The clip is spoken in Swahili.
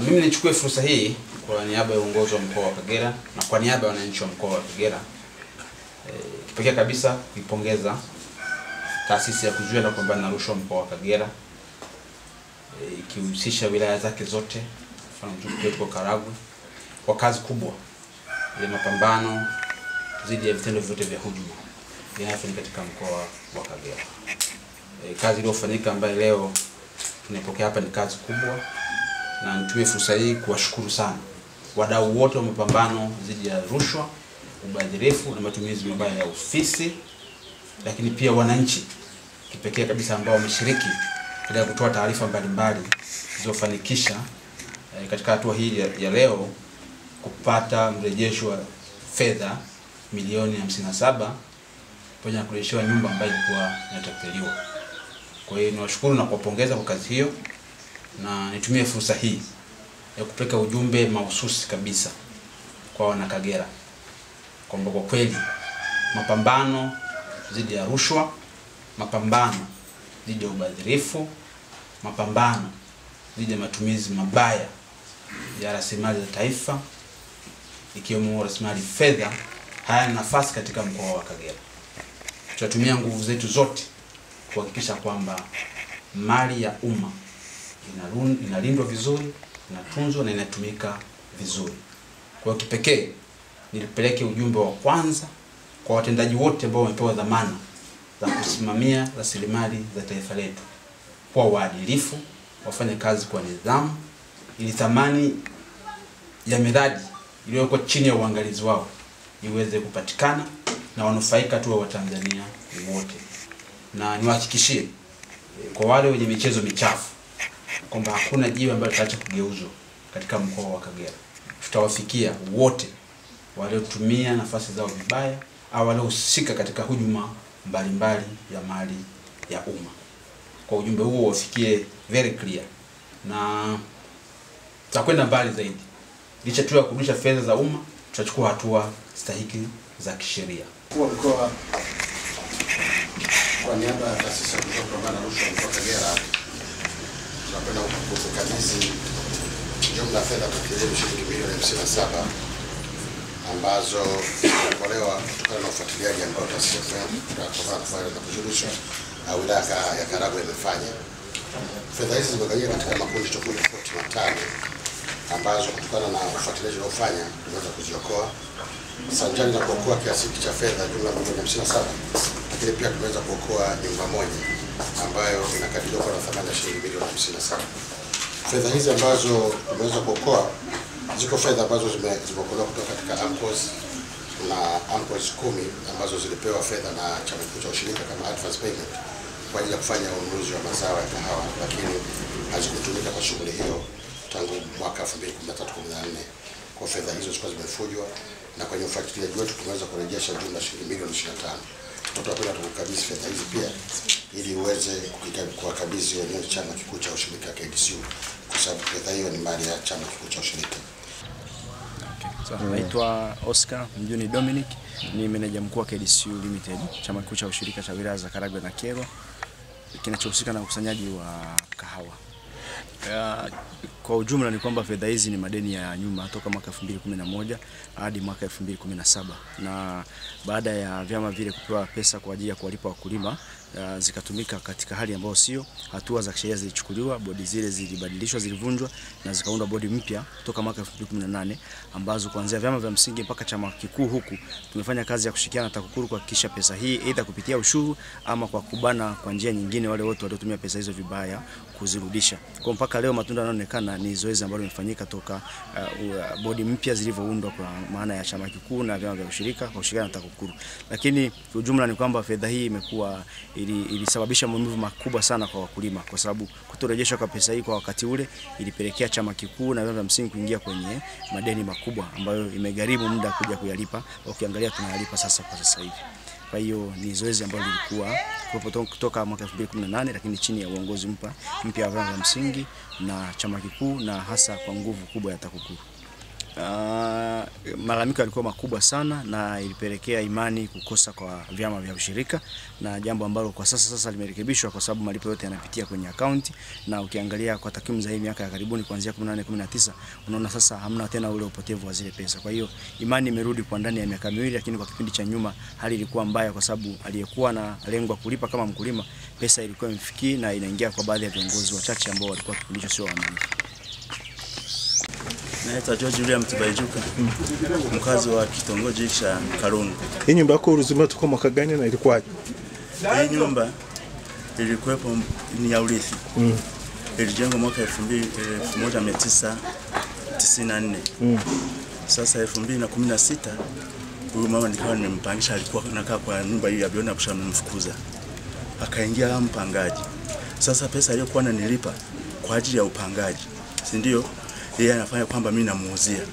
mimi nichukue fursa hii kwa niaba ya uongozi wa mkoa wa Kagera na kwa niaba ya wananchi wa mkoa wa Kagera e, kipekee kabisa kuipongeza taasisi ya kuzuia na kupambana na rushwa mkoa wa Kagera e, ikihusisha wilaya zake zote, mfano mtu wetu Karagwe, kwa kazi kubwa ya mapambano dhidi ya vitendo vyote vya hujuma vinayofanyika katika mkoa wa Kagera. E, kazi iliyofanyika ambayo leo tunaipokea hapa ni kazi kubwa, na nitumie fursa hii kuwashukuru sana wadau wote wa mapambano dhidi ya rushwa, ubadhirifu na matumizi mabaya ya ofisi, lakini pia wananchi kipekee kabisa ambao wameshiriki katika kutoa taarifa mbalimbali zilizofanikisha e, katika hatua hii ya, ya leo kupata mrejesho wa fedha milioni 57 pamoja na kurejeshewa nyumba ambayo ilikuwa inatapeliwa. Kwa hiyo niwashukuru na kuwapongeza kwa kazi hiyo, na nitumie fursa hii ya kupeleka ujumbe mahususi kabisa kwa wanakagera kwamba kwa kweli mapambano dhidi ya rushwa, mapambano dhidi ya ubadhirifu, mapambano dhidi ya matumizi mabaya ya rasilimali za taifa ikiwemo rasilimali fedha hayana nafasi katika mkoa wa Kagera. Tutatumia nguvu zetu zote kuhakikisha kwamba mali ya umma inalindwa vizuri, inatunzwa na inatumika vizuri. Kwa hiyo kipekee nilipeleke ujumbe wa kwanza kwa watendaji wote ambao wamepewa dhamana za kusimamia rasilimali za taifa letu, kuwa waadilifu, wafanye kazi kwa nidhamu, ili thamani ya miradi iliyoko chini ya uangalizi wao iweze kupatikana na wanufaika tu wa Watanzania wote, na niwahakikishie kwa wale wenye michezo michafu kwamba hakuna jiwe ambalo tutaacha kugeuzwa katika mkoa wa Kagera. Tutawafikia wote waliotumia nafasi zao vibaya au waliohusika katika hujuma mbalimbali ya mali ya umma. Kwa ujumbe huo wafikie very clear, na tutakwenda mbali zaidi. Licha tu ya kurudisha fedha za umma, tutachukua hatua stahiki za kisheria. Mkuu wa mkoa kwa niaba ya taasisi ya kuzuia kupambana na rushwa mkoa wa Kagera tunapenda kukabidhi jumla ya fedha takriban shilingi milioni hamsini na saba ambazo zimetolewa kutokana na ufuatiliaji ambao taasisi ya kupambana na kuzuia rushwa wilaya ya Karagwe imefanya. Fedha hizi zimegawanyika katika makundi tofauti tofauti matano ambazo kutokana na ufuatiliaji uliofanya tumeweza kuziokoa sanjari na kuokoa kiasi hiki cha fedha jumla milioni hamsini na saba lakini pia tumeweza kuokoa nyumba moja ambayo inakadiriwa kuwa na thamani ya shilingi milioni hamsini na saba. Fedha hizi ambazo tumeweza kuokoa ziko fedha ambazo zimeokolewa kutoka katika AMCOS na AMCOS kumi ambazo zilipewa fedha na chama kikuu cha ushirika kama advance payment kwa ajili ya kufanya ununuzi wa mazao ya kahawa, lakini hazikutumika kwa shughuli hiyo tangu mwaka 2013 14 kwa fedha hizo zilikuwa zimefujwa, na kwenye ufuatiliaji wetu tumeweza kurejesha jumla shilingi milioni 25. Tutakwenda tukukabidhi fedha hizi pia ili uweze kuwakabidhi wenyewe chama kikuu cha ushirika KDCU, kwa sababu fedha hiyo ni mali ya chama kikuu cha ushirika. So, naitwa Oscar Mjuni Dominic, ni meneja mkuu wa KDCU Limited, chama kikuu cha ushirika cha wilaya za Karagwe na Kyerwa kinachohusika na ukusanyaji wa kahawa. Uh, kwa ujumla ni kwamba fedha hizi ni madeni ya nyuma toka mwaka 2011 hadi mwaka 2017 na baada ya vyama vile kupewa pesa kwa ajili ya kuwalipa wakulima uh, zikatumika katika hali ambayo sio. Hatua za kisheria zilichukuliwa, bodi zile zilibadilishwa, zilivunjwa na zikaundwa bodi mpya toka mwaka 2018 ambazo kuanzia vyama vya msingi mpaka chama kikuu huku tumefanya kazi ya kushirikiana na TAKUKURU kuhakikisha pesa hii aidha kupitia ushuru ama kwa kubana kwa njia nyingine wale wote waliotumia pesa hizo vibaya kuzirudisha. Kwa mpaka leo matunda yanaonekana ni zoezi ambalo limefanyika toka uh, bodi mpya zilivyoundwa kwa maana ya chama kikuu na vyama vya ushirika kwa kushirikiana na TAKUKURU. Lakini kwa ujumla ni kwamba fedha hii imekuwa ili, ilisababisha maumivu makubwa sana kwa wakulima kwa sababu kutorejeshwa kwa pesa hii kwa wakati ule ilipelekea chama kikuu na vyama vya msingi kuingia kwenye madeni makubwa ambayo imegharimu muda kuja kuyalipa. Ukiangalia tunayalipa sasa kwa sasa hivi. Kwa hiyo ni zoezi ambalo lilikuwa kuwepo kutoka mwaka 2018 lakini chini ya uongozi mpya mpya wa vyama vya msingi na chama kikuu na hasa kwa nguvu kubwa ya TAKUKURU. Uh, malalamiko yalikuwa makubwa sana na ilipelekea imani kukosa kwa vyama vya ushirika, na jambo ambalo kwa sasa sasa limerekebishwa kwa sababu malipo yote yanapitia kwenye akaunti, na ukiangalia kwa takwimu za hii miaka ya karibuni kuanzia 18 19, unaona sasa hamna tena ule upotevu wa zile pesa. Kwa hiyo imani imerudi kwa ndani ya miaka miwili, lakini kwa kipindi cha nyuma hali ilikuwa mbaya, kwa sababu aliyekuwa na lengo kulipa kama mkulima, pesa ilikuwa imfikii na inaingia kwa baadhi ya viongozi wachache ambao walikuwa kipindi hicho sio waaminifu. Naitwa George William Tibaijuka, mkazi wa kitongoji cha Karungu. Hii nyumba yako ulizima toka mwaka gani na ilikuwaje? Hii nyumba ilikuwepo ni ya urithi. Mm. Ilijengwa mwaka 2000 1994. Mm. Sasa 2016 huyu mama nikawa nimempangisha, alikuwa anakaa kwa nyumba hii ya Biona Busha, nimemfukuza akaingia kama mpangaji. Sasa pesa aliyokuwa ananilipa kwa ajili ya upangaji, si ndio? Yeye anafanya kwamba mimi namuuzia.